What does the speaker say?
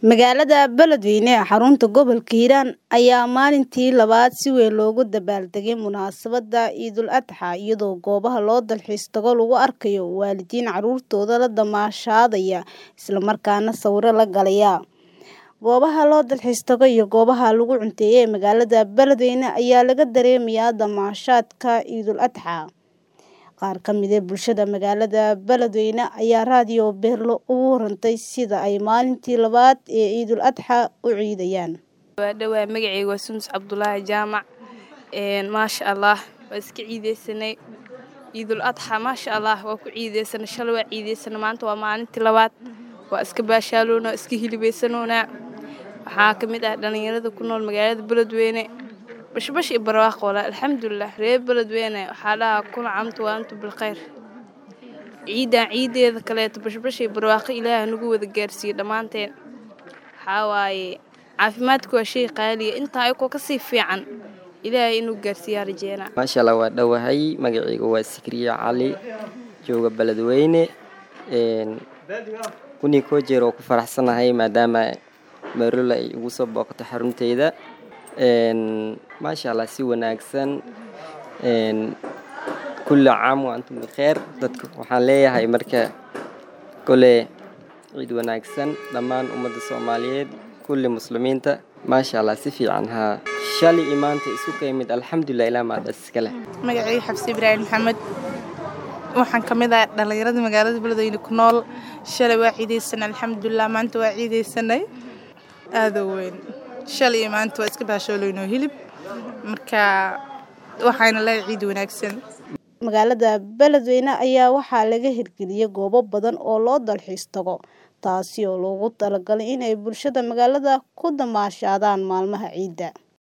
Magaalada Beledweyne ee xarunta gobolka Hiiraan ayaa maalintii labaad si weyn loogu dabaaldegay munaasabadda Ciidul Adxaa iyadoo goobaha loo dalxiis tago lagu arkayo waalidiin carruurtooda la damaashaadaya isla markaana sawirro la galaya. Goobaha loo dalxiis tago iyo goobaha lagu cunteeyo ee magaalada Beledweyne ayaa laga dareemayaa damaashaadka Ciidul Adxaa. Qaar ka mid ah bulshada magaalada Beledweyne ayaa raadiyo Beerlo uga warantay sida ay maalintii labaad ee Ciidul Adxaa u ciidayaan. waa dhawaa magacayga waa Sumus Cabdulaahi Jaamac een maasha Allah waa iska ciideysanay Ciidul Adxaa maasha Allah waa ku ciideysanay shalay waa ciideysanay maanta waa maalintii labaad waa iska baashaaloona iska hilibeysanona waxaa ka mid ah dhalinyarada ku nool magaalada Beledweyne bashbash iyo barwaaqo walaal alxamdulilah reer Beledweyne waxaa dhahaa kuna camtu waa antu bilkhayr ciidan ciideeda kaleeto bashbash iyo barwaaqo ilaahay nagu wada gaarsiiyo dhammaanteen waxaa waaye caafimaadku waa shay qaaliya intaa ayakoo kasii fiican ilaahay inuu gaarsiiyaa rajeena maasha allah waa dhowahay magacayga waa sikriye cali jooga beledweyne een kunii koo jeer oo ku faraxsanahay maadaama marola ay igu soo booqato xarunteyda een maasha allah si wanaagsan een kulli caam wa antum bikheer dadka waxaan leeyahay marka kole ciid wanaagsan dhammaan ummadda soomaaliyeed kulli muslimiinta maasha allah si fiican haa shalay iyo maanta isu ka yimid alxamdulilah ilaa maadaas iska leh magacayga xabsi ibraahim maxamed waxaan ka mid ah dhallinyarada magaalada beledweyne ku nool shalay waa ciideysanay alxamdulilah maanta waa ciideysanay aada u weyn shalay iyo maanta waa iska baashooloynoo hilib marka waxayna leedahay ciid wanaagsan Magaalada Beledweyne ayaa waxaa laga hirgeliyay goobo badan oo loo dalxiis tago taasi oo loogu talagalay in ay bulshada magaalada ku damaashaadaan maalmaha ciida.